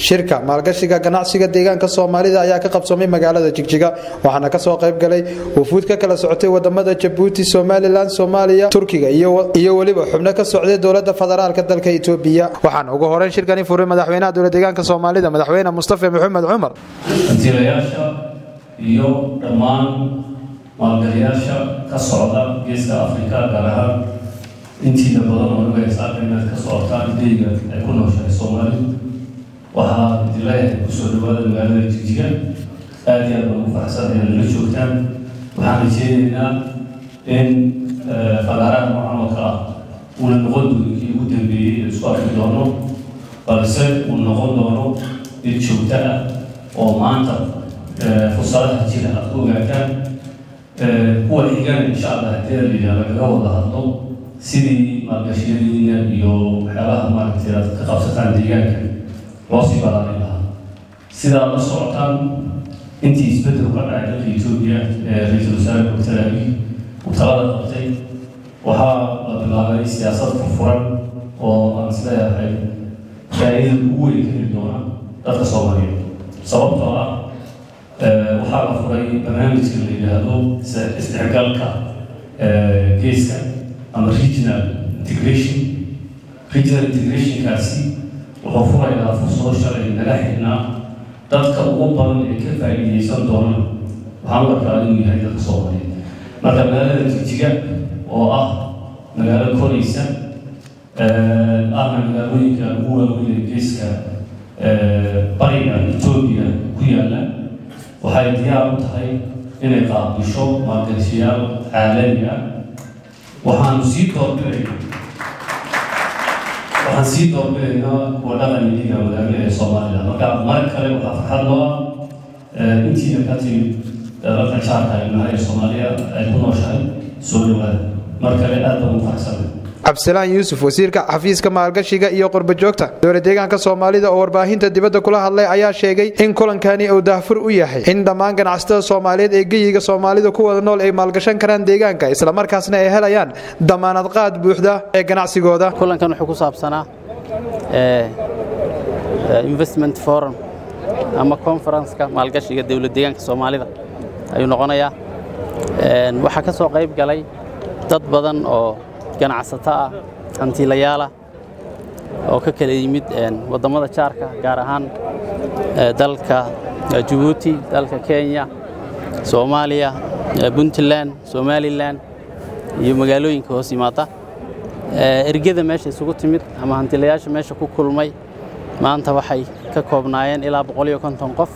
shirka maalgashiga ganacsiga deegaanka soomaalida ayaa ka qabsoomay magaalada jigjiga waxaana kasoo qayb galay wufuud ka kala socotay wadamada jabuuti somalilan soomaaliya turkiga iyo weliba xubno ka socday dowlada federaalka dalka etoobiya waxaana ugu horeyn shirkani furay madaxweynaha dowla deegaanka soomaalida madaxweyne mustafa maxamed cumar hantiilayaasha iyo dhammaan maalgaliyaasha ka socda geeska afrika gaar ahaan intiida badan oo nagaysaaka inaad ka socotaan deyga ay ku nooshahay soomaalidu waxaa idileeyahay kusoo dhawaada magaalada jigjiga aada iyo aad baan ugu faraxsan inaad la joogtaan waxaan rajeynaynaa in fagaaraha noocan oo kale ah uuna noqon doonin kii ugu dambeeyey ee isku arki doono balse uu noqon doono mid joogto ah oo maanta fursadaha jira aad ku ogaataan kuwa xigana insha allah haddii layidhaha lagaga wada hadlo sidii maalgashiyadiina iyo waxyaabaha maaragtay aad ka qabsataan deegaanka loo sii balaarin lahaa sidaa la socotaan intii isbedel ka dhacay dalka etoobiya ee ra-iisul wasaare doctor abi uu talada qabtay waxaa la bilaabay siyaasad furfuran oo aan isleeyahay faa'iida ugu weyn ka heli doona dadka soomaaliyeed sababtoo ah waxaa la furay barnaamijka la yidhaahdo isdhexgalka geeska ama regional integration regional integrationkaasi wuxuu furayaa fursado shalay naga xidhnaa dadka ugu badan ee ka faa'iideysan doonaan waxaan u arkaa inuu yahay dadka soomaaliyeed marka magaalada jigjiga oo ah magaalo koraysa ahna magaalooyinka ugu waaweyn ee geeska bariga etoobiya ku yaalla waxay diyaar u tahay inay qaabisho maalgashiyaal caalami ah waxaanu sii doorbidayna waxaan sii doorbidaynaa kuwa dhaqanidiga wadaagla ee soomaalida marka mar kale waxaa farxad loo ah intiina ka timid dalka jaarka ilmaha ee soomaaliya ay ku nooshahay soo dhawaada mar kale aad baan u faraxsanay cabdisalaan yuusuf wasiirka xafiiska maalgashiga iyo qurbajoogta dowla deegaanka soomaalida oo warbaahinta dibadda kula hadlay ayaa sheegay in kulankani uu daahfur u yahay in dhammaan ganacsatada soomaaliyeed ee geyiga soomaalida ku wada nool ay maalgashan karaan deegaanka islamarkaasna ay helayaan damaanad qaad buuxda ee ganacsigooda kulankan wuxuu ku saabsanaa investment forum ama conferenska maalgashiga dowla deegaanka soomaalida ayuu noqonayaa waxaa ka soo qayb galay dad badan oo ganacsato ah hantiilayaalah oo ka kala yimid waddamada jaarka gaar ahaan dalka jabuuti dalka kenya soomaaliya puntland somalilan iyo magaalooyinka hoos yimaada ergeda meesha isugu timid ama hantiilayaasha meesha ku kulmay maanta waxay ka koobnaayeen ilaa boqol iyo konton qof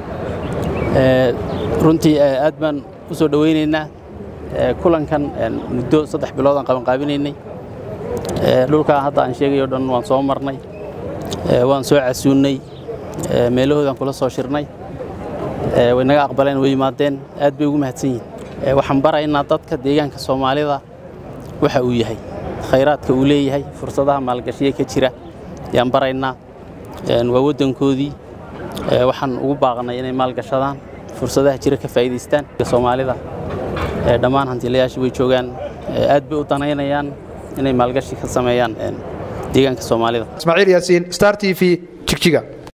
runtii aad baan u soo dhowaynaynaa kulankan muddo saddex bilood aan qabanqaabinaynay dhulkaa hadda aan sheegayo dhan waan soo marnay waan soo casuunnay meelahoodaan kula soo shirnay way naga aqbaleen way yimaadeen aad bay ugu mahadsan yihin waxaan baraynaa dadka deegaanka soomaalida waxa uu yahay khayraadka uu leeyahay fursadaha maalgashiya ka jira ayaan baraynaa waa waddankoodii waxaan ugu baaqnay inay maalgashadaan fursadaha jira ka faa'iidaystaan soomaalida dhammaan hantiilayaasha way joogaan aad bay u danaynayaan inay maalgashi ka sameeyaan deegaanka soomaalida ismaaciil yaasiin star t v jigjiga